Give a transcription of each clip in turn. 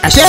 ashe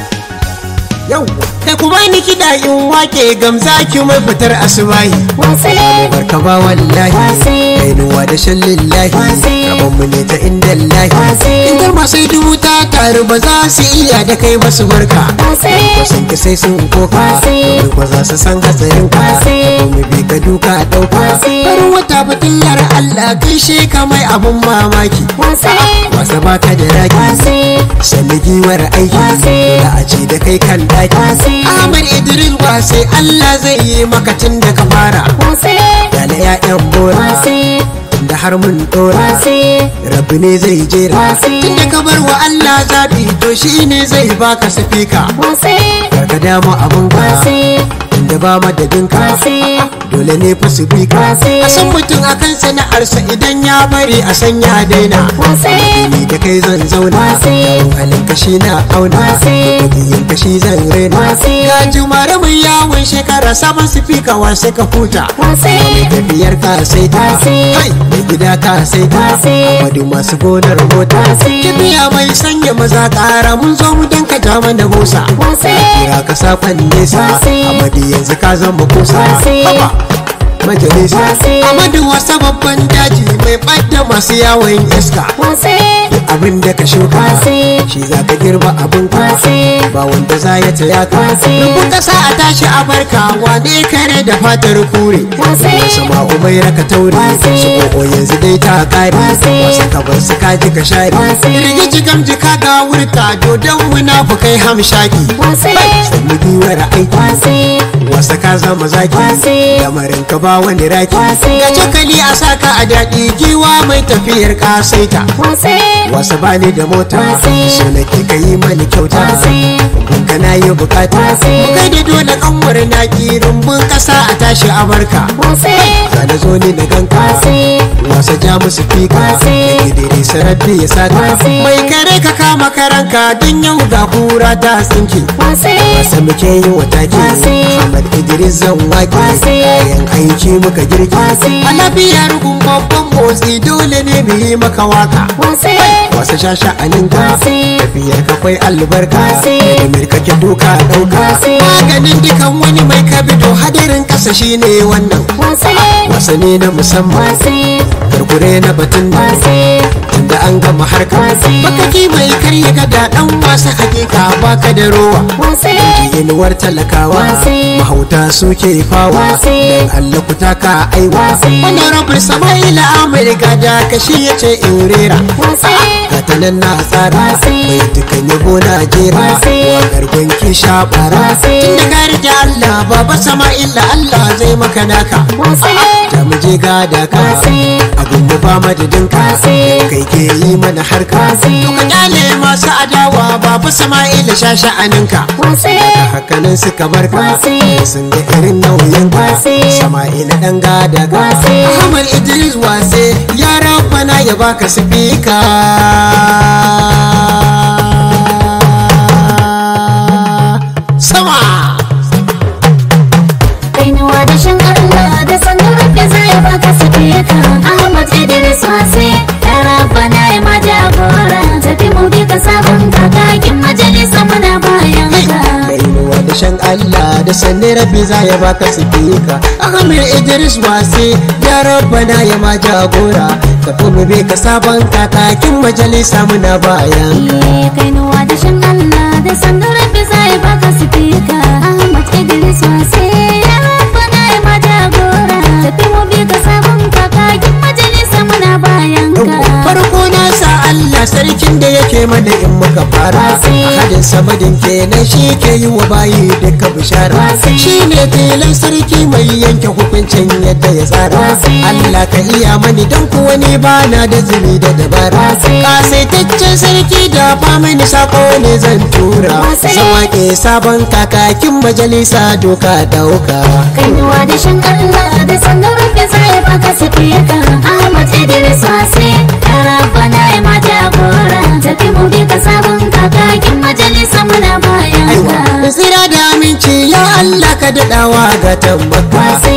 yau kai ku bani kiɗa in wake gamza ki mai fitar asubahi wase barka ba wallahi Wase. kainuwa da shan lillahi Wase. rabon mu ne ta inda lahi Wase. inda masu dubu ta taru ba za su iya da kai ba su barka wase wasan ki sai sun koka Wase. domin ba za su san hatsarin ka Wase. rabon mu bi ka duka dauka Wase. farin wata fitilar Allah kai shi ka mai abun mamaki wase wasa baka da raki wase sanni giwar aiki Wase. da a ce da kai kan daki Wase. Ahmad Idris wasai Allah zai yi maka tun da ka fara wase da na 'ya'yan bora wase da har mun dora wase rabbi ne zai jera Wase. tun da ka bar wa Allah zaɓi to shi ne zai baka safika wase ka damu abun ka wase inda ba madadin ka wase dole ne fa su bi ka Wase. a san mutum akan sana'arsa idan ya bari a san ya daina wase ni da kai zan zauna Wase. yawon halin kashi na auna Wase. yin kashi zan raina Wase. ga jumare mun yawon shekara sabon sifika wasai ka huta wase tafiyar ka sai ta Wase. kai mai gida ka sai ta Wase. amadu masu gonar mota Wase. kibiya mai sanya maza kara mun zo mu danka ja mana busa wase kira ka safan nesa Wase. amadu yanzu ka zama kusa Wase. haba majalisa Wase. amadu wasa babban daji mai ɓadda masu yawon iska wase abin da ka shuka Wase. shi za ka girba abin ka Wase. ba wanda za ya taya ka Wase. rubun kasa a tashi a barka wane kare da fatar kure Wase. sama umai raka taure Wase. su koko yanzu dai ta kare Wase. wasu ka bar su kaji ka share Wase. rigiji gamji ka ga wurta dodon munafukai hamshaki wase sannu giwar aiki wase wasa ka zama zaki Wase. lamarin ka ba wani raki Wase. ga cokali a saka a daɗi giwa mai tafiyar kasaita wase wasa bani da mota Wase. so nake ka yi mani kyauta Wase. ka na yi bukata Wase. mu kai da dole kanwar naki rumbun kasa a tashi a barka wase ka na zo ni na ganka wase wasa ja musu fika Wase. da gidiri sarari ya saka Wase. mai kare ka kama karanka don yau ga kura ta tsinki wase wasa muke yi wa taki Wase. Ahmad Idris zan wake Wase. kayan aiki muka girki Wase. a lafiyar gun babban motsi dole ne mu yi maka waka wase wasu shasha alinka Wase. tafiyar ka kwai albarka Wase. da kake duka dauka Wase. maganin dukan wani mai kabido hadarin kasa shine wannan wase wasane na musamman wase karkure na batun da wase tunda an gama harka Wase. bakaki mai karya gada dan wasa hakika baka da rowa wase inuwar talakawa Wase. mahauta suke fawa Wase. dan Allah ku taka aiwa Wase. honorable Sama'ila Amurka da kashi yace in rera wase gata nan na tsara Wase. bai dukan yabo na jera Wase. wakar gwanki shabara Wase. tun da ka rike Allah baba Sama'ila Allah zai maka naka wase da mu je gada ka Wase. a gungu ba madadin ka Wase. kai ke yi mana harka Wase. to ka kyale masu adawa baba Sama'ila sha sha'aninka wase hakanan suka barka Wase. sun ga irin nauyin ka Wase. Sama'ila dan gada ka Wase. Ahmad Idris wase ya rabbana ya baka sifika sama kainuwa da shan Allah da sanin rabbi zai baka sifika Ahmad Idris wase ya rabba na yi ma jagora tafi mu bi ka sabon kakakin majalisa muna bayan ka Kainuwa da shan Allah da sanne rabbi za ya baka sifika Ahmad Idris wase ya rabbana ya ma jagora tafi mu bi ka sabon kakakin majalisa muna bayan ka Iye kainuwa da shan Allah da sanin rabbi zai baka sifika Ahmad Idris wase ya rabba na yi ma jagora tafi mu bi ka sabon kakakin majalisa muna bayan ka farko na sa Allah sarkin da yake mana in muka fara Wasi. a hadin samadin kenan shi ke yi wa bayi duka bishara Wasi. shi ne tilan sarki mai yanke hukuncin yadda ya tsara Wasi. Allah ka iya mani don kuwa ni ba na da zumi da dabara Wasi. kasaitaccen sarki da ba mini sako ne zan tura Wasi. zama ke sabon kakakin majalisa doka dauka kainuwa da shan Allah da sannan rufe zai baka sifika Ahmad Idris wase ya rabba na yi ma jagora tafi mu bi ka sabon kakakin majalisa muna bayan aiwa ka da tsira da aminci ya Allah ka daɗawa ga tambaka Wasi.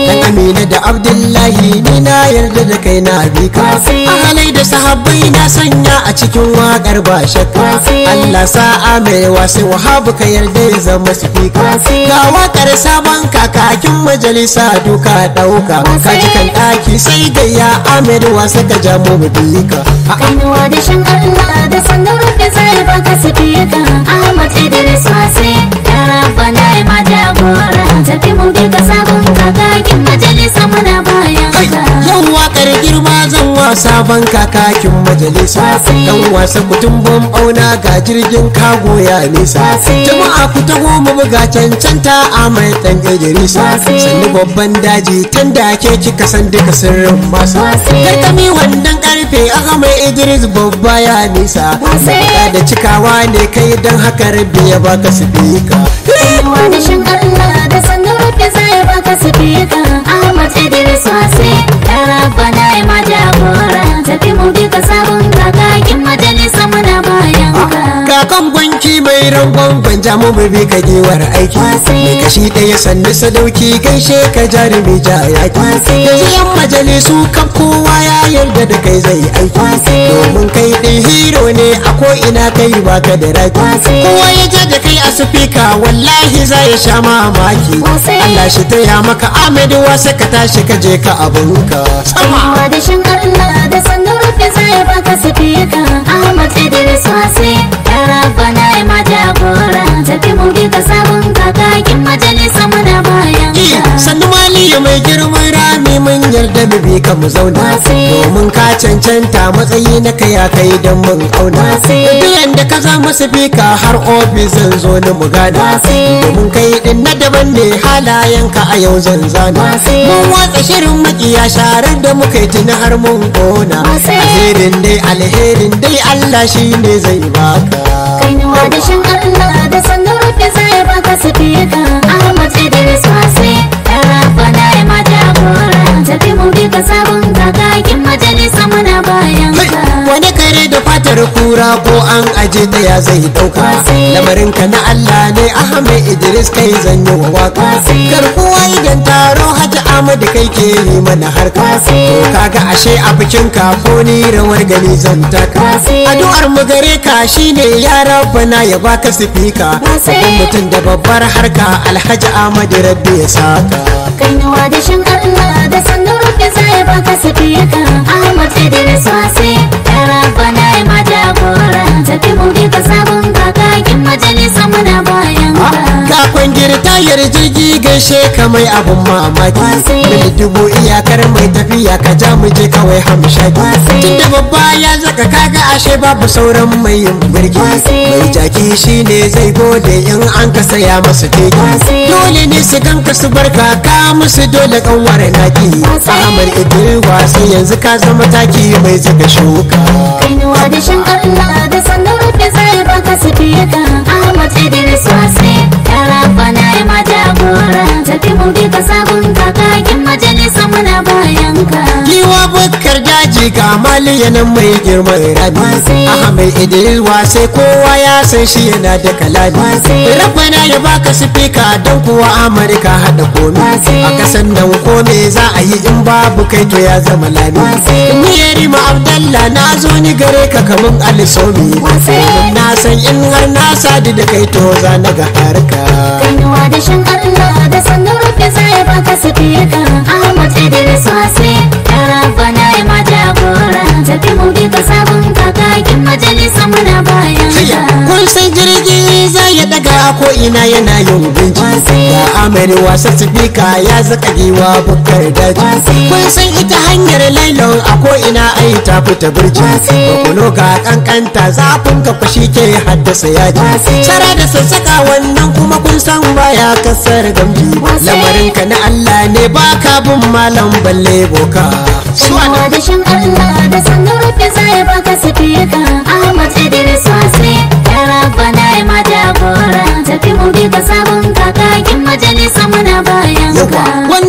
dan amina da abdullahi ni na yarda da kai na bi ka Wasi. ahalai da sahabbai na sanya a cikin wakar ba shakka Wasi. Allah sa'a mai wasu wahabu ka yarda ya zama sifika Wasi. ga wakar sabon kakakin majalisa duka dauka Wasi. ka ji kan daki sai gayya Ahmed wasa ka ja mu bika Kainuwa da shan Allah da sannan rufe zai baka sifika Ahmad Idris Wase Ya rabba na yi ma jagora Tafi mu bi ka sabon kakakin majalisa muna bayan Kai, ka yau wakar girma zan wa sabon kakakin majalisa Wasi. dan wasa kutumbin bauna ga jirgin kago ya nisa Wasi. jama'a ku taho mu buga cancanta a mai dan Idrisa Wasi. sannu babban daji tan da ke kika san duka sirrin masa Wasi. karkami wannan karfe aka mai Idris babba ya nisa Wasi. Magana da cikawa ne kai dan haka rabbi ya baka sifika Kainuwa da shan Allah da sannan rufe zai baka sifika Ahmad Idris Wase Ya rabba na yi ma jagora Tafi mu bi ka sabon kakakin majalisa muna bayan ka kakan gwanki mai rangon gwanja mu bi ka giwar aiki Wasi. mai kashi ɗaya sannu sadauki gaishe ka jarumi ja yaki Wasi. yanzu yan majalisu kan kowa ya yarda da kai zai aiki Wasi. domin kai ɗin hero ne a ko ina kai baka da raki Wasi. kowa ya ja da kai a sufika wallahi za ya sha mamaki Wasi. Allah shi taya maka Ahmed wasa ka tashi ka je ka abunka sama Kainuwa da shan Allah da sannan rufe zai baka sifika Ahmad Idris Wase Ya rabba na yi ma jagora Tafi mu bi ka sabon kakakin majalisa muna bayan Ki, ka sannu maliya mai girman rami mun yarda mu bi ka mu zauna Wasi. domin ka cancanta matsayi na kai ya kai don mun auna Wasi. biyan da ka za masa fika har ofis zan zo ni mu gada Wasi. domin kai din na daban ne halayenka a yau zan zana Wasi. mun watsa shirin makiya sharar da muka yi tuni har mun kona Wasi. alherin dai alherin dai Allah shi ne zai baka Kainuwa da shan Allah da sannan rufe zai baka sifika Ahmad Idris Wase Ya rabba na yi ma jagora Tafi mu bi ka sabon kakakin majalisa muna bayan ka wani kare da fatar kura ko an aje ta ya zai dauka Wasi. lamarin ka na Allah ne Ahmed Idris kai zan yi wa waka Wasi. garkuwa idan taro Hajji Ahmad kai ke yi mana harka Wasi. to kaga ashe a bikin ka ko ni rawar gani zan taka Wasi. addu'ar mu gare ka shine ya rabbana ya baka sifika Wasi. babban mutum da babbar harka Alhaji Ahmad Rabbi ya saka Kainuwa da shan Allah da sannan rufe zai baka sifika Ahmad Idris Wase Ya rabba na yi ma jagora Tafi mu bi ka sabon kakakin majalisa muna bayan ka Kafin girtayar jirgi gaishe ka mai abun mamaki Wasi. Mil dubu iyakar mai tafiya ka ja mu je kawai hamshaki Wasi. Tunda babba ya zaka kaga ashe babu sauran mai yin birki Wasi. Mai jaki shine zai gode in an ka saya masa keke Wasi. Dole ne su ganka su barka ka musu dole kanwar naki Wasi. Ahmad Idris wasi yanzu ka zama taki mai zuga shuka Kainuwa da shan Allah da sannan rufe zai baka sifika Ahmad Idris Wase Ya rabba na yi ma jagora Tafi mu bi ka sabon kakakin majalisa muna bayan ka Giwa bukkar daji ga maliyanin mai girman rami Wasi. Ahmed Idris wasai kowa ya san shi yana da kalami Wasi. Rabbana ya baka sifika don kuwa Amurka haɗa komi Wasi. A kasan nan kome za a yi in babu kai to ya zama lami Wasi. Ni Yarima Abdallah na zo ni gare ka kaman alisomi Wasi. Domin na san in har na sadu da kai to za na ga harka Kainuwa da shan Allah da sannan rufe zai baka sifika Ahmad Idris Wase Ya rabba na yi ma jagora Tafi mu bi ka sabon kakakin majalisa muna bayan Hayya, ka kun san jirgi za ya daga a ko ina yana yin binci Wasi. ga amari wasa sifika ya zaka giwa bukar daji Wasi. kun san ita hanyar lailon a ko ina ai ta fita birji Wasi. bakulo ga kankanta zafin ka fashi ke haddasa yaji Wasi. sara da sassaka wannan kuma kun san baya kasar gamji Wasi. lamarin ka na Allah ne baka bin malam balle boka Kainuwa da shan Allah da sannan rufe zai baka sifika Ahmad Idris Wase Ya rabba na yi ma jagora Tafi mu bi ka sabon kakakin majalisa muna bayan yawa ka wannan waka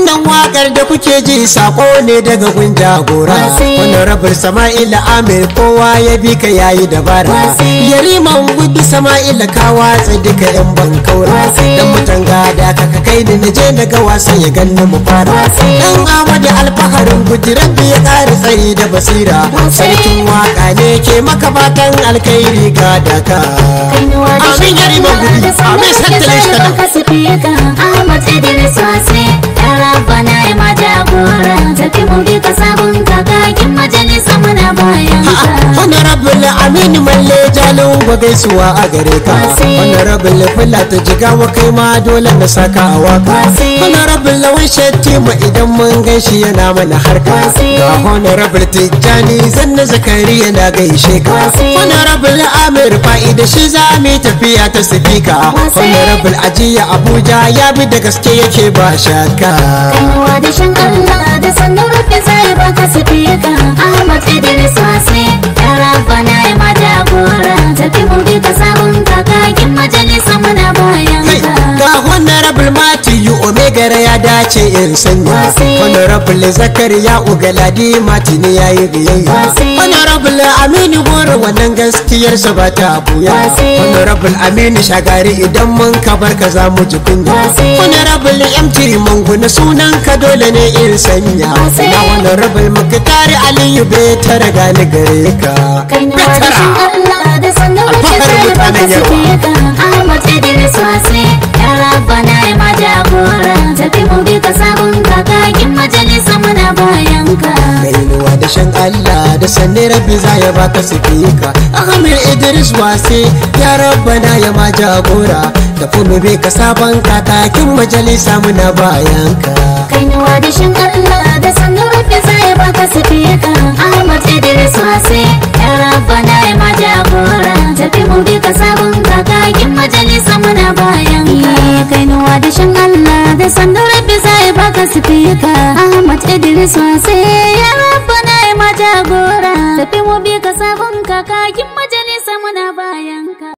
wakar da kuke ji sako ne daga gun jagora Wasi. honorable sama'ila amir kowa ya bi ka yayi dabara Wasi. yariman gudu sama'ila ka watsa duka yan bankaura Wasi. dan mutan gada ka ka kai ni naje daga wasan ya ganni mu fara Wasi. dan amadu alfaharin guji rabbi ya kare tsari da basira Wasi. sarkin waka ne ke maka fatan alkhairi ga daka Kainuwa da amin yariman gudu amin santalin shi baka sifika Ahmad Idris Wase Ya Rabbana ya ma jagora Tafi mu bi ka sabon kakakin majalisa muna bayan ka honorable aminu malle jalin ba gaisuwa a gare ka Wasi. honorable fula ta jiga wa kai ma dole na saka a waka Wasi. honorable lawan shettima idan mun gaishe yana mana harka Wasi. ga honorable tijjani zanna zakari yana gaishe ka Wasi. honorable amir fa'ida shi za mu yi tafiya ta sifika Wasi. honorable ajiya abuja ya bi da gaske yake ba shakka Kainuwa da shan Allah da sannan rufe zai baka sifika Ahmad Idris Wase Ya Rabbana ya ma jagora Tafi mu bi ka sabon kakakin majalisa muna bayan Kai, ka ga honorable Matthew Omega ya dace in sanya Wasi. honorable Zakariya Ugaladi Martini ya yi biyayya Wasi. honorable Aminu Goro wannan gaskiyarsa ba ta buya Wasi. honorable Aminu Shagari idan mun ka barka za mu ji kunya Wasi. honorable MT Mangu na sunan ka dole ne in sanya Wasi. na honorable Mukhtari Aliyu bai tara gani gare ka Kainuwa da shan Allah da sannan rufe Alfaharin zai baka mutanen Yarwa. sifika Ahmad Idris Wase Ya Rabbana ya ma jagora Tafi mu bi ka sabon kakakin majalisa muna bayan ka Kainuwa da shan Allah da sanne rabbi za ya baka sifika Ahmed Idris wase ya rabbana ya ma jagora da kuma bai ka sabon kakakin majalisa muna bayan ka Kainuwa da shan Allah da sannan rufe zai baka sifika Ahmad Idris Wase Ya Rabbana ya ma jagora Tafi mu bi ka sabon kakakin majalisa muna bayan ka Kainuwa da shan Allah da sannan rufe zai baka sifika Ahmad Idris Wase Ya Rabbana ya ma jagora Tafi mu bi